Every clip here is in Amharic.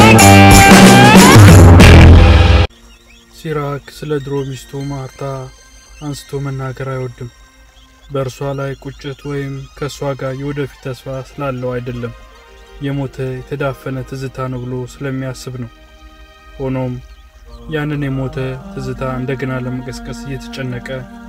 ሲራክ ስለ ድሮ ሚስቱ ማርታ አንስቶ መናገር አይወድም። በእርሷ ላይ ቁጭት ወይም ከእሷ ጋር የወደፊት ተስፋ ስላለው አይደለም፣ የሞተ የተዳፈነ ትዝታ ነው ብሎ ስለሚያስብ ነው። ሆኖም ያንን የሞተ ትዝታ እንደገና ለመቀስቀስ እየተጨነቀ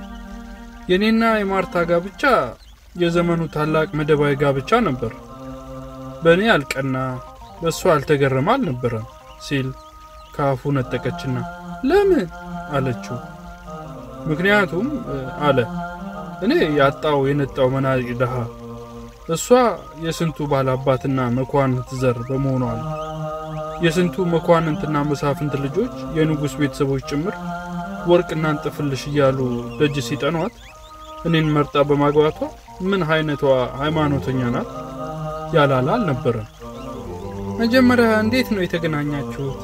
የእኔና የማርታ ጋብቻ የዘመኑ ታላቅ መደባዊ ጋብቻ ነበር፣ በእኔ አልቀና በእሷ አልተገረመ አልነበረም ሲል ከአፉ ነጠቀችና ለምን አለችው። ምክንያቱም አለ እኔ ያጣው የነጣው መናጢ ድሃ፣ እሷ የስንቱ ባላባትና መኳንንት ዘር በመሆኗ ነው። የስንቱ መኳንንትና መሳፍንት ልጆች የንጉሥ ቤተሰቦች ጭምር ወርቅና እንጥፍልሽ እያሉ ደጅ ሲጠኗት እኔን መርጣ በማግባቷ ምን አይነቷ ሃይማኖተኛ ናት ያላላ አልነበረም። መጀመሪያ እንዴት ነው የተገናኛችሁት?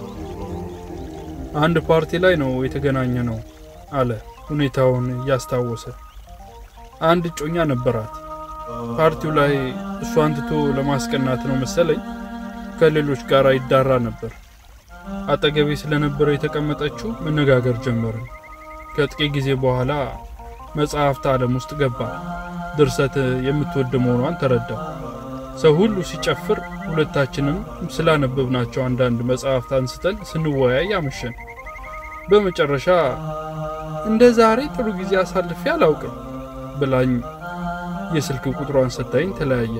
አንድ ፓርቲ ላይ ነው የተገናኘ ነው አለ ሁኔታውን እያስታወሰ። አንድ እጮኛ ነበራት። ፓርቲው ላይ እሷን ትቶ ለማስቀናት ነው መሰለኝ ከሌሎች ጋር ይዳራ ነበር። አጠገቤ ስለነበረ የተቀመጠችው መነጋገር ጀመርን። ከጥቂት ጊዜ በኋላ መጽሐፍት ዓለም ውስጥ ገባ። ድርሰት የምትወድ መሆኗን ተረዳ። ሰው ሁሉ ሲጨፍር ሁለታችንም ስላነበብናቸው አንዳንድ መጽሐፍት አንስተን ስንወያይ አመሸን። በመጨረሻ እንደ ዛሬ ጥሩ ጊዜ አሳልፌ አላውቅም ብላኝ የስልክ ቁጥሯን ሰታኝ ተለያየ።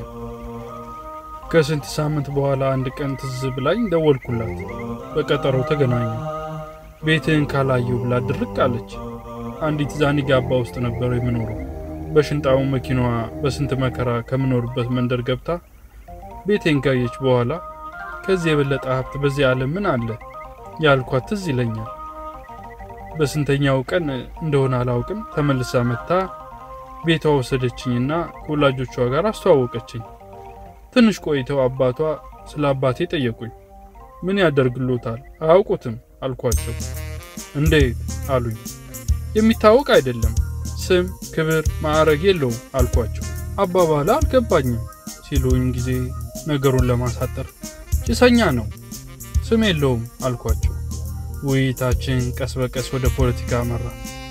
ከስንት ሳምንት በኋላ አንድ ቀን ትዝ ብላኝ ደወልኩላት። በቀጠሮው ተገናኘ። ቤትህን ካላየው ብላ ድርቅ አለች። አንዲት ዛኒጋባ ውስጥ ነበር የምኖረው። በሽንጣው መኪናዋ በስንት መከራ ከምኖርበት መንደር ገብታ ቤቴን ካየች በኋላ ከዚህ የበለጠ ሀብት በዚህ ዓለም ምን አለ ያልኳት ትዝ ይለኛል። በስንተኛው ቀን እንደሆነ አላውቅም ተመልሳ መጥታ ቤቷ ወሰደችኝና ከወላጆቿ ጋር አስተዋወቀችኝ። ትንሽ ቆይተው አባቷ ስለ አባቴ ጠየቁኝ። ምን ያደርግሎታል? አያውቁትም አልኳቸው። እንዴት አሉኝ። የሚታወቅ አይደለም፣ ስም፣ ክብር፣ ማዕረግ የለውም አልኳቸው። አባባላ አልገባኝም ሲሉኝ ጊዜ ነገሩን ለማሳጠር ጭሰኛ ነው፣ ስም የለውም አልኳቸው። ውይይታችን ቀስ በቀስ ወደ ፖለቲካ አመራ።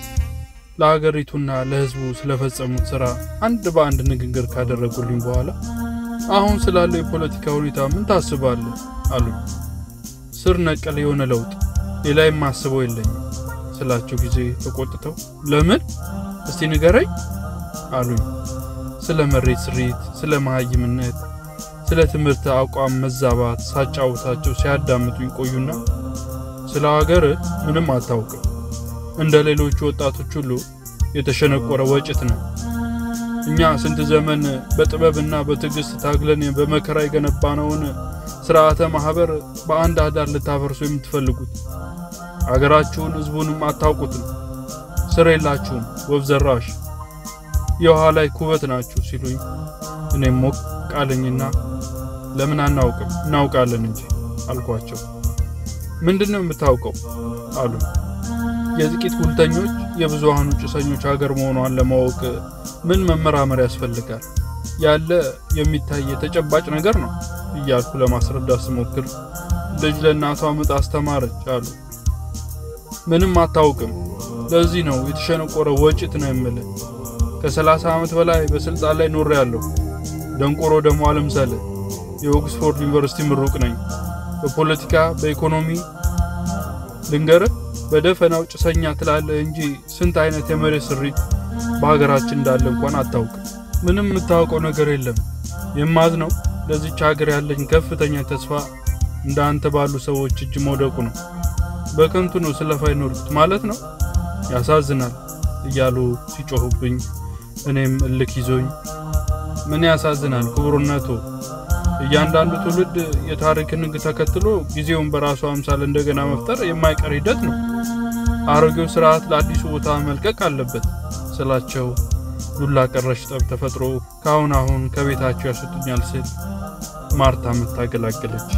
ለሀገሪቱና ለሕዝቡ ስለፈጸሙት ሥራ አንድ በአንድ ንግግር ካደረጉልኝ በኋላ አሁን ስላለው የፖለቲካ ሁኔታ ምን ታስባለህ አሉኝ። ስር ነቀል የሆነ ለውጥ፣ ሌላ የማስበው የለኝም ስላቸው ጊዜ ተቆጥተው ለምን እስቲ ንገረኝ አሉኝ። ስለ መሬት ስሪት፣ ስለ መሀይምነት፣ ስለ ትምህርት አቋም መዛባት ሳጫውታቸው ሲያዳምጡኝ ቆዩና ስለ ሀገር ምንም አታውቅም፣ እንደ ሌሎቹ ወጣቶች ሁሉ የተሸነቆረ ወጭት ነው። እኛ ስንት ዘመን በጥበብና በትዕግስት ታግለን በመከራ የገነባነውን ስርዓተ ማህበር በአንድ አዳር ልታፈርሱ የምትፈልጉት አገራችሁን ህዝቡንም አታውቁትም። ስር የላችሁም፣ ወፍ ዘራሽ የውሃ ላይ ኩበት ናችሁ ሲሉኝ እኔም ሞቅ ቃለኝና ለምን አናውቅም እናውቃለን እንጂ አልኳቸው። ምንድን ነው የምታውቀው አሉ። የጥቂት ጉልተኞች የብዙሃኑ ጭሰኞች ሀገር መሆኗን ለማወቅ ምን መመራመር ያስፈልጋል? ያለ የሚታይ የተጨባጭ ነገር ነው እያልኩ ለማስረዳት ስሞክር ልጅ ለእናቷ ምጥ አስተማረች አሉ። ምንም አታውቅም። ለዚህ ነው የተሸነቆረ ወጭት ነው የምልህ። ከሰላሳ ዓመት በላይ በስልጣን ላይ ኖሬ ያለሁ። ደንቆሮ ደግሞ አልምሰል። የኦክስፎርድ ዩኒቨርሲቲ ምሩቅ ነኝ። በፖለቲካ በኢኮኖሚ ልንገርህ፣ በደፈናው ጭሰኛ ትላለህ እንጂ ስንት አይነት የመሬት ስሪት በሀገራችን እንዳለ እንኳን አታውቅም። ምንም የምታውቀው ነገር የለም። የማዝነው ለዚች ሀገር ያለኝ ከፍተኛ ተስፋ እንደ አንተ ባሉ ሰዎች እጅ መውደቁ ነው። በከንቱ ነው ስለፋ ይኖርኩት ማለት ነው። ያሳዝናል እያሉ ሲጮሁብኝ እኔም እልክ ይዞኝ ምን ያሳዝናል ክቡርነቱ፣ እያንዳንዱ ትውልድ የታሪክን ሕግ ተከትሎ ጊዜውን በራሱ አምሳል እንደገና መፍጠር የማይቀር ሂደት ነው። አሮጌው ስርዓት ለአዲሱ ቦታ መልቀቅ አለበት ስላቸው ዱላ ቀረሽ ጠብ ተፈጥሮ ከአሁን አሁን ከቤታቸው ያስወጡኛል ስል ማርታ መታገላገለች።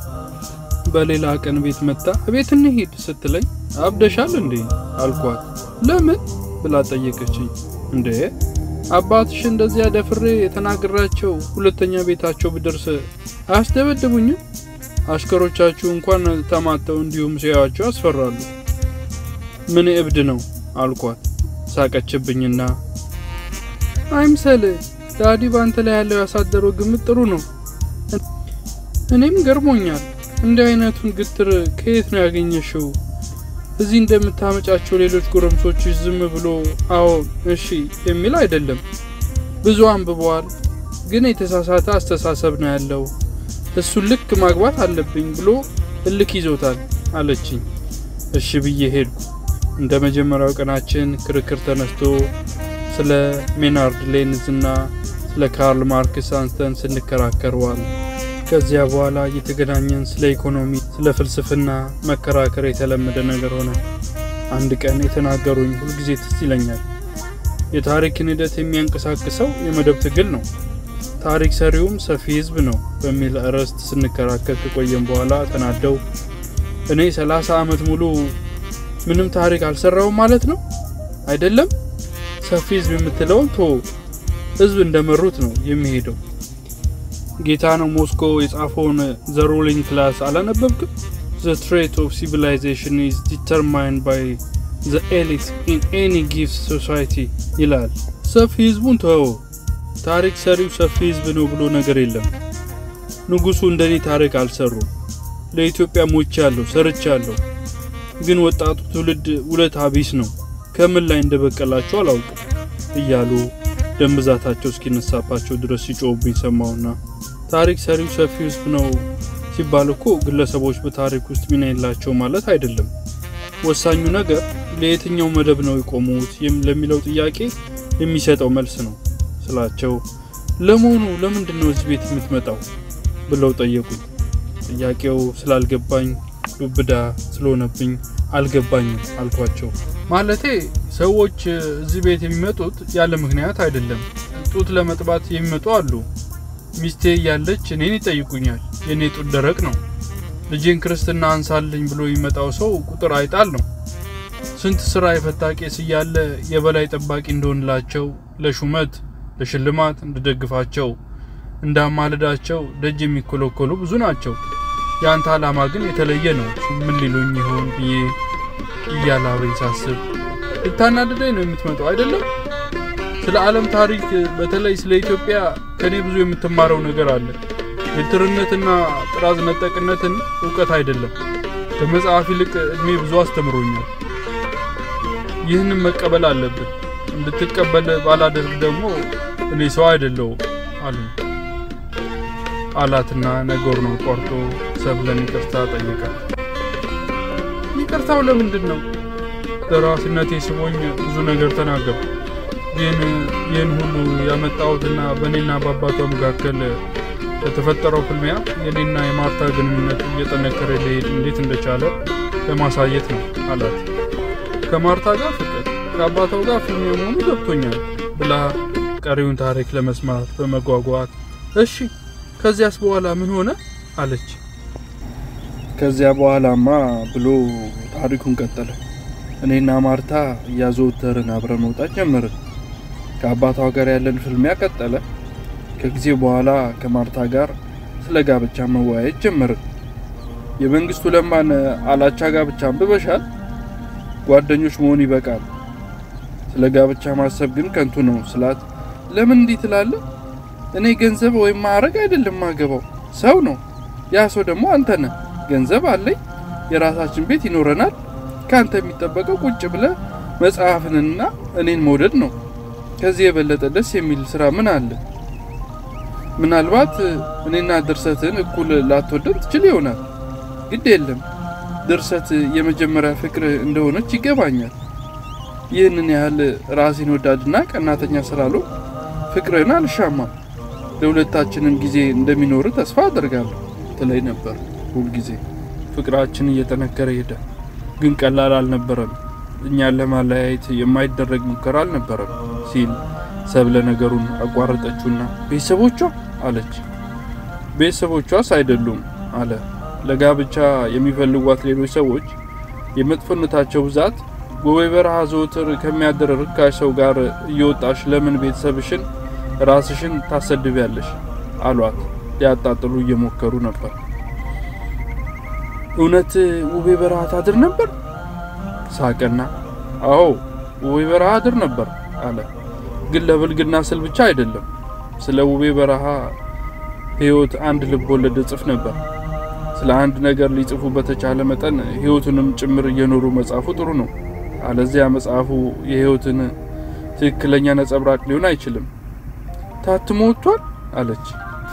በሌላ ቀን ቤት መጣ ቤት እንሂድ ስትለኝ አብደሻል እንዴ አልኳት። ለምን ብላ ጠየቀችኝ። እንዴ አባትሽ እንደዚያ ደፍሬ የተናገራቸው ሁለተኛ ቤታቸው ብደርስ አያስደበድቡኝም? አሽከሮቻችሁ እንኳን ተማተው እንዲሁም ሲያዩአቸው ያስፈራሉ። ምን እብድ ነው አልኳት። ሳቀችብኝና አይምሰል ዳዲ ባንተ ላይ ያለው ያሳደረው ግምት ጥሩ ነው። እኔም ገርሞኛል። እንዲህ አይነቱን ግትር ከየት ነው ያገኘሽው? እዚህ እንደምታመጫቸው ሌሎች ጎረምሶች ዝም ብሎ አዎ እሺ የሚል አይደለም። ብዙ አንብበዋል፣ ግን የተሳሳተ አስተሳሰብ ነው ያለው። እሱን ልክ ማግባት አለብኝ ብሎ እልክ ይዞታል አለችኝ። እሺ ብዬ ሄድኩ። እንደ መጀመሪያው ቀናችን ክርክር ተነስቶ ስለ ሜናርድ ሌንዝ እና ስለ ካርል ማርክስ አንስተን ስንከራከር ዋል። ከዚያ በኋላ እየተገናኘን ስለ ኢኮኖሚ፣ ስለ ፍልስፍና መከራከር የተለመደ ነገር ሆነ። አንድ ቀን የተናገሩኝ ሁልጊዜ ትዝ ይለኛል። የታሪክን ሂደት የሚያንቀሳቅሰው የመደብ ትግል ነው፣ ታሪክ ሰሪውም ሰፊ ሕዝብ ነው በሚል ርዕስት ስንከራከር ከቆየም በኋላ ተናደው እኔ ሰላሳ ዓመት ሙሉ ምንም ታሪክ አልሰራውም ማለት ነው አይደለም ሰፊ ህዝብ የምትለውን ቶ ህዝብ እንደመሩት ነው የሚሄደው። ጌታ ነው ሞስኮ የጻፈውን ዘ ሩሊንግ ክላስ አላነበብክም? ዘ ትሬት ኦፍ ሲቪላይዜሽን ኢዝ ዲተርማይንድ ባይ ዘ ኤሊት ኢን ኤኒ ጊፍት ሶሳይቲ ይላል። ሰፊ ህዝቡን ተወው። ታሪክ ሰሪው ሰፊ ህዝብ ነው ብሎ ነገር የለም። ንጉሱ እንደኔ ታሪክ አልሰሩም። ለኢትዮጵያ ሞቻለሁ፣ ሰርቻለሁ። ግን ወጣቱ ትውልድ ውለታ ቢስ ነው ከምን ላይ እንደበቀላቸው አላውቅም እያሉ ደም ብዛታቸው እስኪነሳባቸው ድረስ ሲጮውብኝ ሰማውና ታሪክ ሰሪው ሰፊ ህዝብ ነው ሲባል እኮ ግለሰቦች በታሪክ ውስጥ ሚና የላቸው ማለት አይደለም። ወሳኙ ነገር ለየትኛው መደብ ነው የቆሙት ለሚለው ጥያቄ የሚሰጠው መልስ ነው ስላቸው፣ ለመሆኑ ለምንድን ነው እዚህ ቤት የምትመጣው ብለው ጠየቁኝ። ጥያቄው ስላልገባኝ ዱብዳ ስለሆነብኝ አልገባኝም አልኳቸው። ማለቴ ሰዎች እዚህ ቤት የሚመጡት ያለ ምክንያት አይደለም። ጡት ለመጥባት የሚመጡ አሉ። ሚስቴ እያለች እኔን ይጠይቁኛል። የእኔ ጡት ደረቅ ነው። ልጄን ክርስትና አንሳልኝ ብሎ የሚመጣው ሰው ቁጥር አይጣል ነው። ስንት ስራ የፈታ ቄስ እያለ የበላይ ጠባቂ እንደሆንላቸው፣ ለሹመት ለሽልማት እንድደግፋቸው፣ እንዳማልዳቸው ደጅ የሚኮለኮሉ ብዙ ናቸው። የአንተ ዓላማ ግን የተለየ ነው። ምን ሊሉኝ ይሆን ብዬ እያላበኝ ሳስብ ልታናድደኝ ነው የምትመጣው አይደለም? ስለ ዓለም ታሪክ በተለይ ስለ ኢትዮጵያ ከኔ ብዙ የምትማረው ነገር አለ። የትርነትና ጥራዝ ነጠቅነትን እውቀት አይደለም። ከመጽሐፍ ይልቅ እድሜ ብዙ አስተምሮኛል። ይህንን መቀበል አለብን። እንድትቀበል ባላደርግ ደግሞ እኔ ሰው አይደለሁም አሉ አላትና ነገር ነው ቆርጦ ሰብለን ይቅርታ ጠይቃል። ይቅርታው ለምንድን ነው? ደራሲነቴ ስቦኝ ብዙ ነገር ተናገሩ። ግን ይህን ሁሉ ያመጣሁትና በእኔና በአባቷ መካከል በተፈጠረው ፍልሚያ የኔና የማርታ ግንኙነት እየጠነከረ ሊሄድ እንዴት እንደቻለ ለማሳየት ነው አላት። ከማርታ ጋር ፍቅር፣ ከአባቷ ጋር ፍልሚያ መሆኑ ገብቶኛል ብላ ቀሪውን ታሪክ ለመስማት በመጓጓት እሺ ከዚያስ በኋላ ምን ሆነ አለች። ከዚያ በኋላማ ብሎ ታሪኩን ቀጠለ። እኔና ማርታ እያዘወተርን አብረን መውጣት ጀመርን። ከአባቷ ጋር ያለን ፍልሚያ ቀጠለ። ከጊዜ በኋላ ከማርታ ጋር ስለ ጋብቻ መወያየት ጀመርን። የመንግስቱ ለማን አላቻ ጋብቻ አንብበሻል? ጓደኞች መሆን ይበቃል። ስለ ጋብቻ ማሰብ ግን ከንቱ ነው ስላት፣ ለምን እንዲህ ትላለህ? እኔ ገንዘብ ወይም ማዕረግ አይደለም ማገባው፣ ሰው ነው። ያ ሰው ደግሞ አንተ ነህ። ገንዘብ አለኝ፣ የራሳችን ቤት ይኖረናል። ከአንተ የሚጠበቀው ቁጭ ብለህ መጽሐፍንና እኔን መውደድ ነው። ከዚህ የበለጠ ደስ የሚል ስራ ምን አለ? ምናልባት እኔና ድርሰትን እኩል ላትወደድ ትችል ይሆናል። ግድ የለም ድርሰት የመጀመሪያ ፍቅር እንደሆነች ይገባኛል። ይህንን ያህል ራሴን ወዳድና ቀናተኛ ስላሉ ፍቅርን አልሻማም። ለሁለታችንም ጊዜ እንደሚኖር ተስፋ አደርጋለሁ ትለኝ ነበር ሁልጊዜ። ፍቅራችን እየጠነከረ ሄደ፣ ግን ቀላል አልነበረም። እኛን ለማለያየት የማይደረግ ሙከራ አልነበረም ሲል ሰብለ ነገሩን አቋረጠችውና ቤተሰቦቿ አለች። ቤተሰቦቿስ አይደሉም አለ። ለጋብቻ የሚፈልጓት ሌሎች ሰዎች የመጥፎነታቸው ብዛት በወይ በረሃ ዘወትር ከሚያደር ርካሽ ሰው ጋር እየወጣሽ ለምን ቤተሰብሽን ራስሽን ታሰድቢያለሽ? አሏት። ሊያጣጥሉ እየሞከሩ ነበር። እውነት ውቤ በረሃ ታድር ነበር? ሳቀና አዎ ውቤ በረሃ አድር ነበር አለ። ግን ለብልግና ስል ብቻ አይደለም። ስለ ውቤ በረሃ ሕይወት አንድ ልብ ወለድ እጽፍ ነበር። ስለ አንድ ነገር ሊጽፉ በተቻለ መጠን ሕይወቱንም ጭምር እየኖሩ መጻፉ ጥሩ ነው። አለዚያ መጽሐፉ የሕይወትን ትክክለኛ ነጸብራቅ ሊሆን አይችልም። ታትሞ ወጥቷል አለች።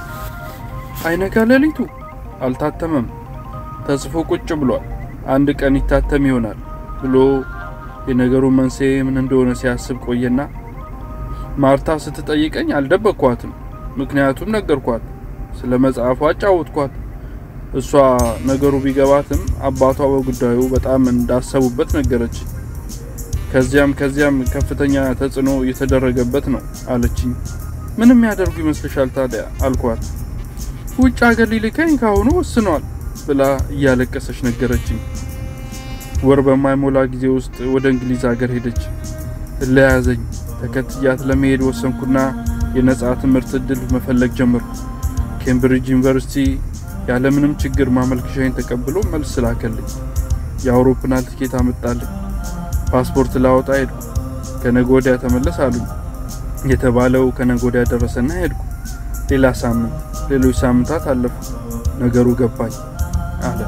አይነጋ ሌሊቱ አልታተመም። ተጽፎ ቁጭ ብሏል። አንድ ቀን ይታተም ይሆናል ብሎ የነገሩ መንስኤ ምን እንደሆነ ሲያስብ ቆየና ማርታ ስትጠይቀኝ አልደበቅኳትም። ምክንያቱም ነገርኳት። ስለ መጽሐፉ አጫወትኳት። እሷ ነገሩ ቢገባትም አባቷ በጉዳዩ በጣም እንዳሰቡበት ነገረች። ከዚያም ከዚያም ከፍተኛ ተጽዕኖ እየተደረገበት ነው አለችኝ። ምንም ያደርጉ ይመስልሻል ታዲያ አልኳት። ውጭ ሀገር ሊልከኝ ካሁኑ ወስኗል ብላ እያለቀሰች ነገረችኝ። ወር በማይሞላ ጊዜ ውስጥ ወደ እንግሊዝ ሀገር ሄደች። እለያዘኝ ተከትያት ለመሄድ ወሰንኩና የነጻ ትምህርት እድል መፈለግ ጀመርኩ። ኬምብሪጅ ዩኒቨርሲቲ ያለምንም ችግር ማመልከሻዬን ተቀብሎ መልስ ላከልኝ። የአውሮፕላን ትኬት አመጣልኝ። ፓስፖርት ላወጣ ሄድኩ። ከነገ ወዲያ ተመለስ አሉኝ። የተባለው ከነገ ወዲያ ደረሰና ሄድኩ። ሌላ ሳምንት፣ ሌሎች ሳምንታት አለፉ። ነገሩ ገባኝ አለ።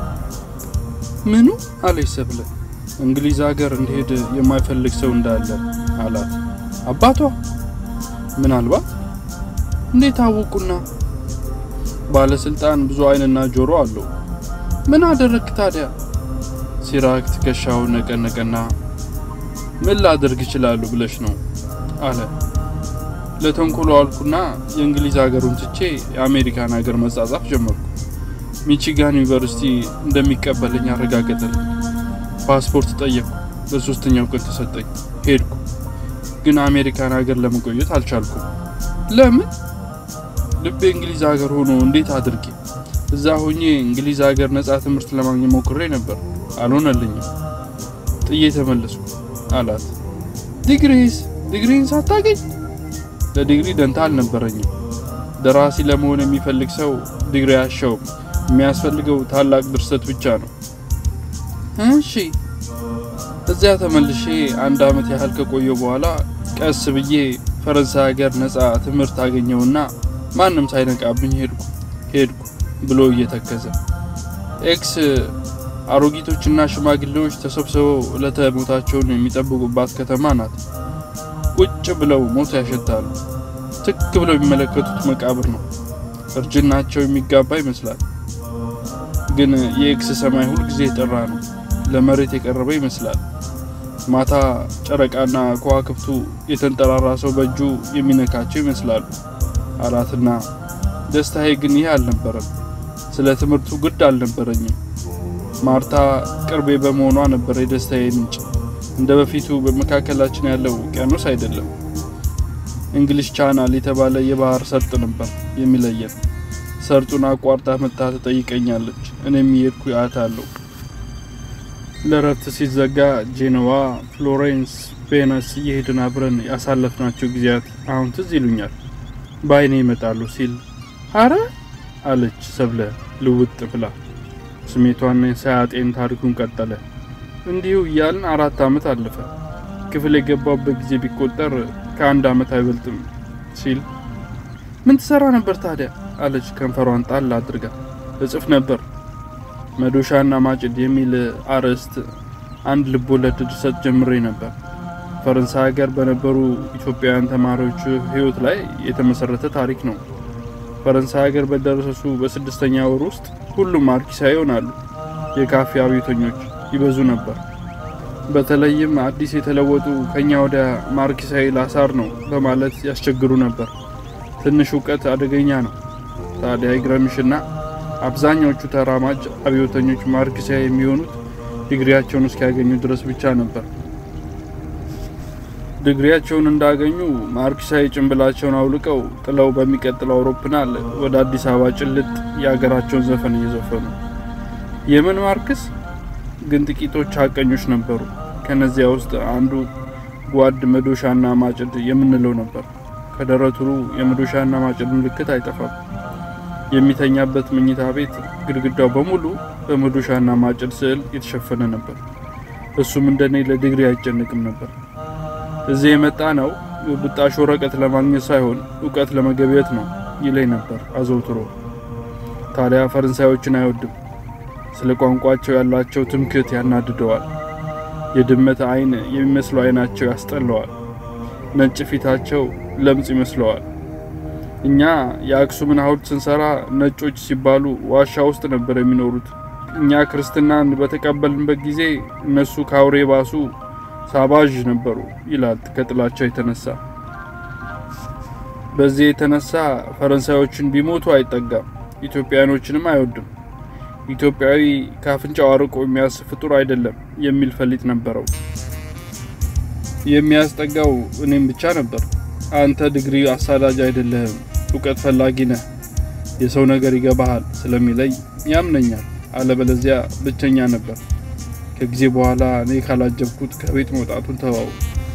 ምኑ አለች ሰብለ። እንግሊዝ ሀገር እንዲሄድ የማይፈልግ ሰው እንዳለ አላት። አባቷ ምናልባት እንዴት አወቁና? ባለስልጣን ብዙ አይንና ጆሮ አለው። ምን አደረግክ ታዲያ? ሲራክ ትከሻውን ነቀነቀና ምን ላደርግ ይችላሉ ብለሽ ነው አለ። ለተንኮሎ አልኩና የእንግሊዝ ሀገሩን ትቼ የአሜሪካን ሀገር መጻጻፍ ጀመርኩ። ሚቺጋን ዩኒቨርሲቲ እንደሚቀበለኝ አረጋገጠልኝ። ፓስፖርት ጠየቅኩ። በሶስተኛው ቀን ተሰጠኝ። ሄድኩ። ግን አሜሪካን ሀገር ለመቆየት አልቻልኩም። ለምን? ልቤ እንግሊዝ ሀገር ሆኖ እንዴት አድርጌ እዛ ሆኜ እንግሊዝ ሀገር ነጻ ትምህርት ለማግኘት ሞክሬ ነበር፣ አልሆነልኝም። ጥዬ ተመለስኩ አላት። ዲግሪስ ዲግሪን ሳታገኝ? ለዲግሪ ደንታ አልነበረኝም። ደራሲ ለመሆን የሚፈልግ ሰው ዲግሪ አያሻውም። የሚያስፈልገው ታላቅ ድርሰት ብቻ ነው። እሺ። እዚያ ተመልሼ አንድ አመት ያህል ከቆየው በኋላ ቀስ ብዬ ፈረንሳይ ሀገር ነጻ ትምህርት አገኘውና ማንም ሳይነቃብኝ ሄድኩ ሄድኩ ብሎ እየተከዘ ኤክስ አሮጊቶችና ሽማግሌዎች ተሰብስበው ዕለተ ሞታቸውን የሚጠብቁባት ከተማ ናት። ቁጭ ብለው ሞት ያሸታሉ። ትክ ብለው የሚመለከቱት መቃብር ነው። እርጅናቸው የሚጋባ ይመስላል። ግን የኤክስ ሰማይ ሁልጊዜ የጠራ ነው። ለመሬት የቀረበ ይመስላል። ማታ ጨረቃና ከዋክብቱ የተንጠራራ ሰው በእጁ የሚነካቸው ይመስላሉ አላትና ደስታዬ ግን ይህ አልነበረም። ስለ ትምህርቱ ግድ አልነበረኝም። ማርታ ቅርቤ በመሆኗ ነበር የደስታዬ ምንጭ። እንደ በፊቱ በመካከላችን ያለው ውቅያኖስ አይደለም። እንግሊሽ ቻናል የተባለ የባህር ሰርጥ ነበር የሚለየን። ሰርጡን አቋርጣ መጣ ትጠይቀኛለች። እኔም የሄድኩ አያታለሁ። ለረፍት ሲዘጋ ጄኔዋ፣ ፍሎሬንስ፣ ቬነስ እየሄድን አብረን ያሳለፍናቸው ጊዜያት አሁን ትዝ ይሉኛል። በአይኔ ይመጣሉ ሲል አረ አለች ሰብለ ልውጥ ብላ። ስሜቷን ሳያጤን ታሪኩን ቀጠለ። እንዲሁ እያልን አራት ዓመት አለፈ። ክፍል የገባበት ጊዜ ቢቆጠር ከአንድ ዓመት አይበልጥም ሲል ምን ትሰራ ነበር ታዲያ አለች ከንፈሯን ጣል አድርጋ። እጽፍ ነበር መዶሻና ማጭድ የሚል አርዕስት አንድ ልቦለድ ድርሰት ጀምሬ ነበር። ፈረንሳይ ሀገር በነበሩ ኢትዮጵያውያን ተማሪዎች ሕይወት ላይ የተመሰረተ ታሪክ ነው። ፈረንሳይ ሀገር በደረሰሱ በስድስተኛ ወር ውስጥ ሁሉም ማርኪሳዊ ይሆናሉ። የካፌ አብዮተኞች ይበዙ ነበር። በተለይም አዲስ የተለወጡ ከኛ ወደ ማርኪሳዊ ላሳር ነው በማለት ያስቸግሩ ነበር። ትንሽ እውቀት አደገኛ ነው። ታዲያ ይግረምሽና አብዛኛዎቹ ተራማጅ አብዮተኞች ማርክሲያ የሚሆኑት ዲግሪያቸውን እስኪያገኙ ድረስ ብቻ ነበር። ዲግሪያቸውን እንዳገኙ ማርክሳዊ ጭንብላቸውን አውልቀው ጥለው በሚቀጥለው አውሮፕላን ወደ አዲስ አበባ ጭልጥ የሀገራቸውን ዘፈን እየዘፈኑ የምን ማርክስ ግን ጥቂቶች ሀቀኞች ነበሩ። ከነዚያ ውስጥ አንዱ ጓድ መዶሻና ማጭድ የምንለው ነበር። ከደረቱ የመዶሻና ማጭድ ምልክት አይጠፋም። የሚተኛበት መኝታ ቤት ግድግዳው በሙሉ በመዶሻና ማጭድ ስዕል የተሸፈነ ነበር። እሱም እንደኔ ለዲግሪ አይጨንቅም ነበር። እዚህ የመጣ ነው ብጣሽ ወረቀት ለማግኘት ሳይሆን እውቀት ለመገብየት ነው ይለኝ ነበር አዘውትሮ። ታዲያ ፈረንሳዮችን አይወድም። ስለ ቋንቋቸው ያላቸው ትምክህት ያናድደዋል። የድመት ዓይን የሚመስለው ዓይናቸው ያስጠላዋል። ነጭ ፊታቸው ለምጽ ይመስለዋል። እኛ የአክሱምን ሐውልት ስንሰራ ነጮች ሲባሉ ዋሻ ውስጥ ነበር የሚኖሩት። እኛ ክርስትናን በተቀበልንበት ጊዜ እነሱ ከአውሬ ባሱ ሳባዥ ነበሩ ይላል ከጥላቸው የተነሳ። በዚህ የተነሳ ፈረንሳዮችን ቢሞቱ አይጠጋም፣ ኢትዮጵያኖችንም አይወድም። ኢትዮጵያዊ ከአፍንጫው አርቆ የሚያስብ ፍጡር አይደለም የሚል ፈሊጥ ነበረው። የሚያስጠጋው እኔም ብቻ ነበር። አንተ ዲግሪ አሳዳጅ አይደለህም፣ እውቀት ፈላጊ ነህ፣ የሰው ነገር ይገባሃል ስለሚለኝ ያምነኛል። አለበለዚያ ብቸኛ ነበር። ከጊዜ በኋላ እኔ ካላጀብኩት ከቤት መውጣቱን ተዋው።